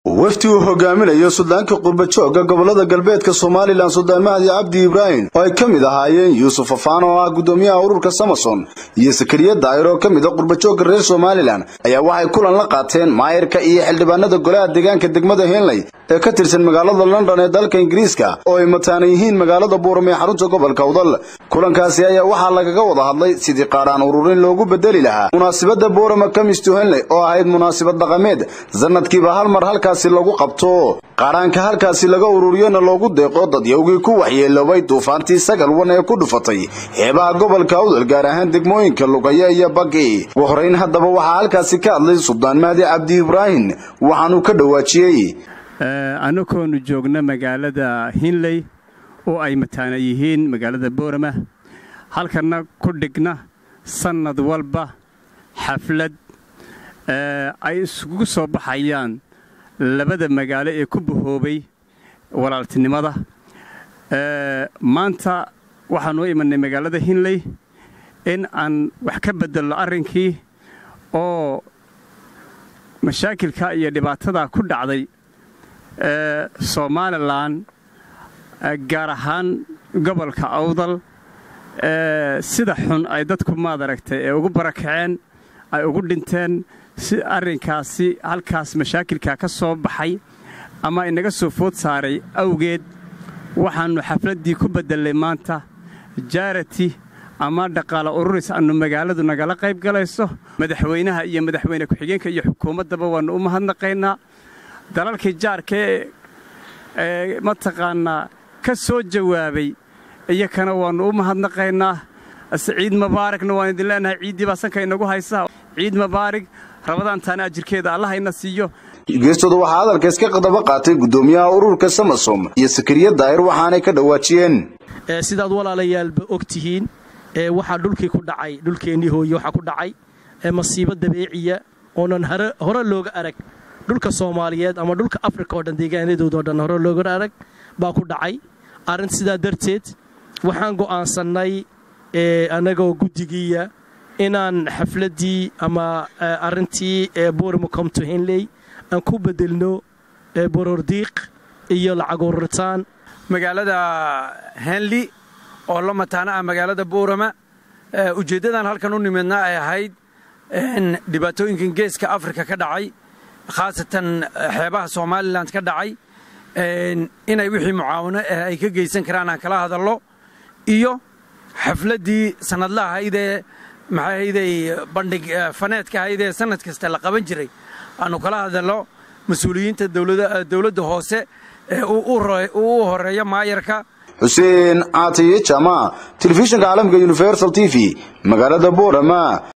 wafdi uu hogaaminayo suldaanka qurbajooga gobolada galbeedka somalilan suldaan mahdi cabdi ibraahim oo ay ka mid ahaayeen yuusuf afaan oo ah guddoomiyaha ururka samason iyo sakariya daa'ir oo ka mid a qurbajooga reer somalilan ayaa waxay kulan la qaateen maayirka iyo xildhibaanada golaha deegaanka degmada henley ee ka tirsan magaalada london ee dalka ingiriiska oo ay mataana yihiin magaalada buuram ee xarunta gobolka udal kulankaasi ayaa waxaa lagaga wada hadlay sidii qaadhaan ururin loogu bedeli lahaa munaasibadda buurama kamisto henley oo ahayd munaasibad dhaqameed sanadkiiba hal mar halkaasi lagu qabto qaadhaanka halkaasi laga ururiyona loogu deeqo dadyowgii ku waxyeeloobay duufaantii sagal wan ee ku dhufatay xeebaha gobolka udal gaar ahaan degmooyinka lugaya iyo bagi ugu horeyn haddaba waxaa halkaasi ka hadlay suldaan mahdi cabdi ibraahim waxaanuu ka dhawaajiyey annagoonu joogna magaalada hinley oo ay mataana yihiin magaalada boorama halkanna ku dhigna sannad walba xaflad ay isugu soo baxayaan labada magaalo ee ku bahoobay walaaltinimada maanta waxaanu imanay magaalada hinley in aan wax ka beddelno arrinkii oo mashaakilka iyo dhibaatada ku dhacday somalilan gaar ahaan gobolka awdal sida xun ay dadku maad aragtay ee ugu barakaceen ay ugu dhinteen si arrinkaasi halkaas mashaakilka ka soo baxay ama inaga soo food saaray awgeed waxaannu xafladdii ku bedelnay maanta jaarati ama dhaqaale ururis aannu magaaladu nagala qayb galayso madaxweynaha iyo madaxweyne ku-xigeenka iyo xukuumaddaba waannu u mahadnaqaynaa dalalkii jaarka ee mataqaannaa ka soo jawaabay iyakana waannu u mahadnaqaynaa ciid mubaaragna waan idin leenahay ciiddii baa sanka inagu haysa ciid mubaarig rabadaantaana ajirkeeda allahayna siiyo geestooda waxaa hadalka iska qadaba qaatay guddoomiyaha ururka samasom iyo sakariya daa'ir waxaanay ka dhawaajiyeen sidaad walaalayaalba og tihiin waxaa dhulkii ku dhacay dhulkeennii hooye waxaa ku dhacay masiibo dabeeciya oonan hore looga arag dhulka soomaaliyeed ama dhulka afrika oo dhan deegaanadoodao dhan hore looga arag baa ku dhacay arrin sidaa darteed waxaan go'aansannay annagoo guddigiiya inaan xafladdii ama arrintii bormo comto henley aan ku beddelno borordiiq iyo lacag ururitaan magaalada henley oo la mataana ah magaalada boorama ujeeddadan halkan u nimidna ay ahayd dhibaatooyinkan geeska afrika ka dhacay khaasatan xeebaha somalilan ka dhacay inay wixii mucaawano ah ay ka geysan karaan aan kala hadallo iyo xafladdii sannadla ahaydee maxaahayday bandhig faneedka ahaydee sannad kasta la qaban jiray aannu kala hadallo mas-uuliyiinta dowladda hoose ee uu u horeeyo maayarka xuseen caatiye jama telefishinka caalamka universal t v magaalada boorama